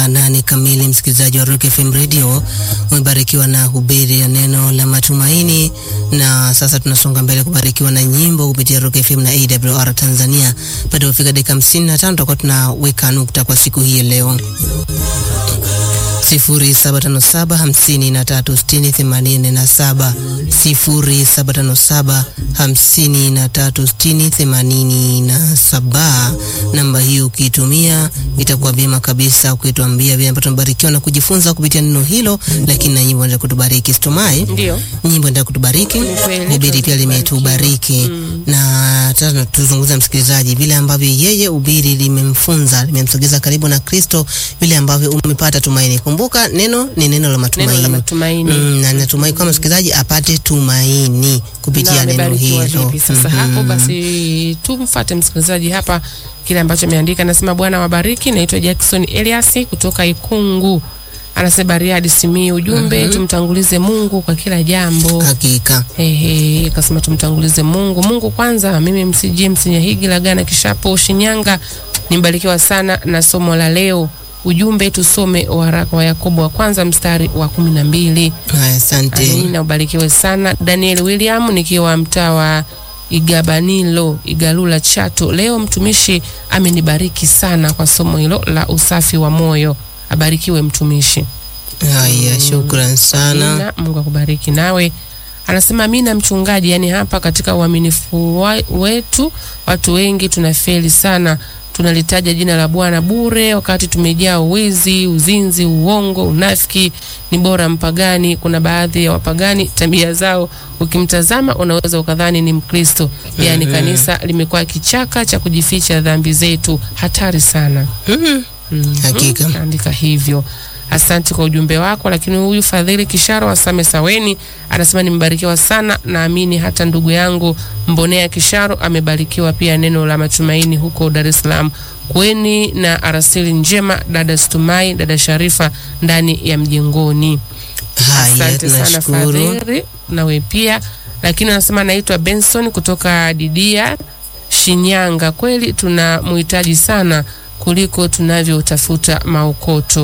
nane kamili, msikilizaji wa Rock FM Radio, umebarikiwa na hubiri ya neno la matumaini, na sasa tunasonga mbele kubarikiwa na nyimbo kupitia Rock FM na AWR Tanzania. Baada ya kufika dakika 55 tutakuwa tunaweka nukta kwa siku hii leo. 0757 53 60 87 0757 53 60 87. Namba hii ukiitumia itakuwa vyema kabisa, ukituambia vile ambavyo tumebarikiwa na kujifunza kupitia neno hilo, lakini na nyimbo ndio kutubariki. Situmai Ndio. nyimbo ndio kutubariki, kweli, ubiri pia limetubariki na sasa tuzungumza msikilizaji, vile ambavyo yeye ubiri limemfunza limemsogeza karibu na Kristo, vile ambavyo umepata tumaini. Kumbuka neno ni neno la matumaini, Neno la matumaini. Mm, na natumai kwamba msikilizaji apate tumaini kupitia Na neno amebarikiwa hilo. vipi sasa Mhm. hapo basi tumfuate msikilizaji hapa kile ambacho ameandika anasema bwana wabariki naitwa Jackson Elias kutoka Ikungu anasema Bariadi Simiyu ujumbe tumtangulize Mungu kwa kila jambo Hakika Ehe, akasema tumtangulize Mungu. Mungu kwanza. Mimi MC James Nyahigi Lagana Kishapo Shinyanga, nimbarikiwa sana na somo la leo. Ujumbe tusome waraka wa Yakobo wa kwanza mstari wa kumi na mbili. haya, asante. Amina, ubarikiwe sana. Daniel William nikiwa mtaa wa Igabanilo Igalula Chato. Leo mtumishi amenibariki sana kwa somo hilo la usafi wa moyo. Abarikiwe mtumishi. Haya, shukran sana. Amina, Mungu akubariki nawe. Anasema amina mchungaji, yani hapa katika uaminifu wa- wetu watu wengi tunafeli sana, tunalitaja jina la Bwana bure wakati tumejaa uwizi, uzinzi, uongo, unafiki. Ni bora mpagani. Kuna baadhi ya wapagani tabia zao ukimtazama unaweza ukadhani ni Mkristo. Yani kanisa limekuwa kichaka cha kujificha dhambi zetu, hatari sana. Mhm. Mhm. Hakika. Andika hivyo. Asante kwa ujumbe wako. Lakini huyu Fadhili Kisharo wa Same Saweni anasema nimebarikiwa sana, naamini hata ndugu yangu Mbonea Kisharo amebarikiwa pia, neno la matumaini huko Dar es Salaam. Kweni na arasili njema, dada Stumai, dada Sharifa ndani ya mjengoni. Haya, Asante sana tunashukuru. Fadhili, nawe pia. Lakini anasema naitwa Benson kutoka Didia, Shinyanga. Kweli tunamhitaji sana kuliko tunavyotafuta maokoto.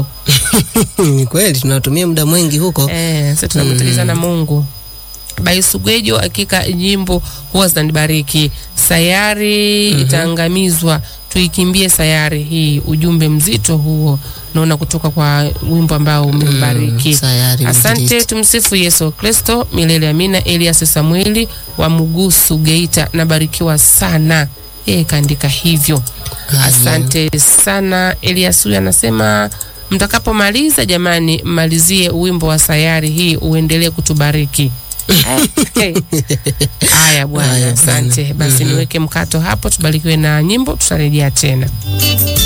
Ni kweli tunatumia muda mwingi huko. Eh, sasa tunamhitaji sana Mungu. Baisugwejo, hakika nyimbo huwa zinanibariki. Sayari itaangamizwa, tuikimbie sayari hii. Ujumbe mzito huo, naona kutoka kwa wimbo ambao umembariki. sayari Asante, mzito. tumsifu Yesu Kristo milele amina. Elias Samueli wa Mugusu Geita, nabarikiwa sana. Yeye kaandika hivyo. Haya. Asante sana. Elias huyu anasema mtakapomaliza, jamani, mmalizie wimbo wa sayari hii uendelee kutubariki. Eh, eh. Haya bwana, Haya, asante. bwana. Basi Mhm. niweke mkato hapo, tubarikiwe na nyimbo, tutarejea tena.